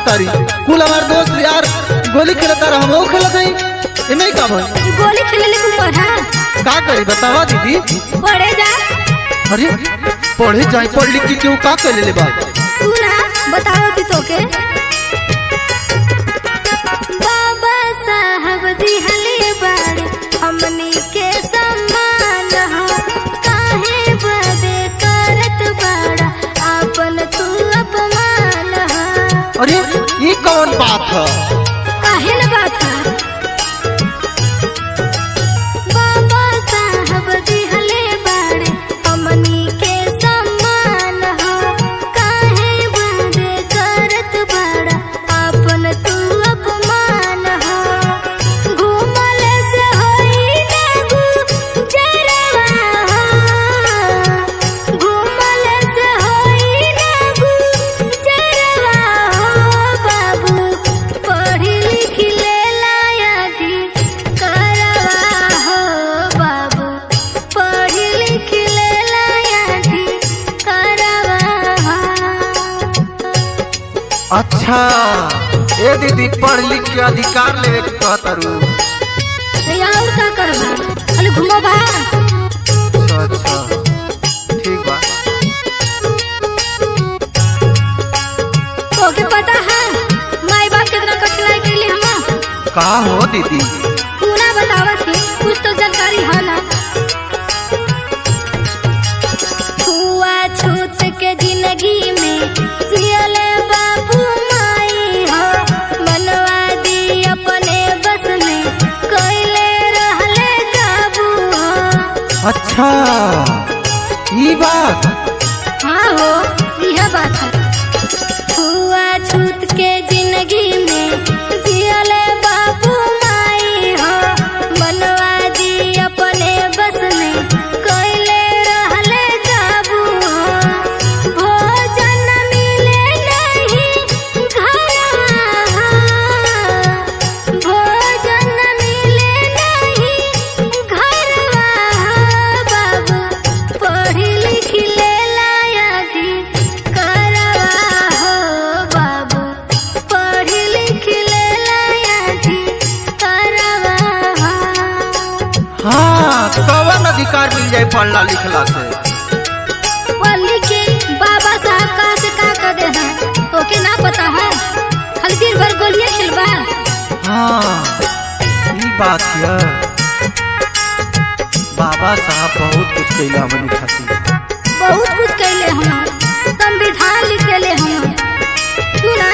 तारी कुल हमार दोस्त यार गोली खेलता रहा हम खेलत हई इमे का भई गोली खेले के ऊपर है का करी बतावा दीदी पढ़े जा अरे पढ़े जाए पढ़ लिख के क्यों का कर ले बा तू ना बताओ कि तोके बाबा साहब दिहले बाड़े हमनी के सम्मान हो काहे बदे करत बाड़ा आपन तू अपमान हो अरे ये कौन बात है काहे न बात है बाबा साहब दिहले बाड़े हमनी के सम्मान हो काहे बदे करत बाड़ा आपन तू अपमान हो घूमल से होई ना गुजरवा हो घूमल से होई ना गुजरवा हो बाबू पढ़ी लिखी ले लायकी करवा हो बाबू पढ़ी लिखी ले लायकी करवा हो अच्छा ए दीदी पढ़ लिख के अधिकार लेवे के कहता रू ये और का करबा खाली घुमबा अच्छा अच्छा ठीक बा तोके पता है माई बाप कितना कठिनाई के लिए हम का हो दीदी तू ना बतावा थी कुछ तो जानकारी है ना छुआ छूत के जिंदगी में जियले बाबू माई हो मनवा दी अपने बस में कैले रहले काबू हो अच्छा ये बात हाँ हो यह बात है छुआ छूत के जिंदगी में जियले बाबू माई हो मनवा दी अपने बस में कैले रहले काबू हो भोजन मिले नहीं घरवा भोजन मिले नहीं घरवा बाबू पढ़ी लिखी ले लायकी करवा हो बाबू पढ़ी लिखी ले लायकी करवा हो हाँ कवन अधिकार मिल जाए पढ़ला लिखला से पढ़ी के बाबा साहब का से का कर दे हैं ओके ना पता है खाली दिन भर गोलियां खेलबा हाँ ये बात है बाबा साहब बहुत कुछ कैला हमनी खातिर बहुत कुछ कैले हम संविधान लिख देले हम सुना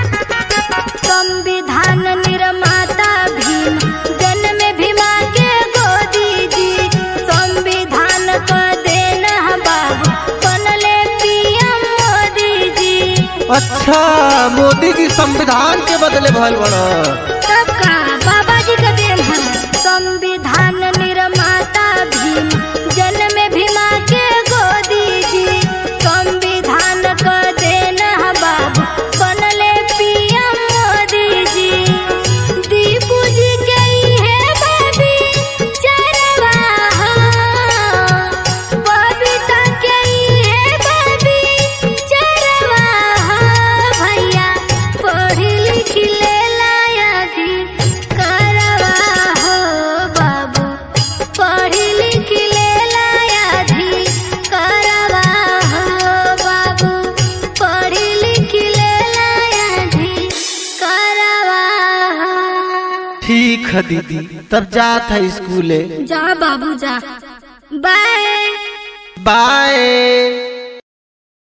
संविधान निर्माता भीम जन्म भीमा के गोदी जी संविधान को देना बाबू बनले पीएम मोदी जी अच्छा मोदी जी संविधान के बदले भल बड़ा सबका बाबा जी का देन है संविधान निर्माता भीम जन्म भीमा के गोदी जी संविधान को देना बाबू बनले पीएम मोदी जी दीपू जी के है बाबी चरवा हो बबीता के है बाबी चरवा हो भैया पढ़ी लिखी ले लायकी करवा हो बाबू पढ़ी लिखी ले लायकी करवा हो बाबू पढ़ी लिखी ले लायकी करवा हो ठीक है दीदी तब जात है स्कूले जा बाबू जा बाय बाय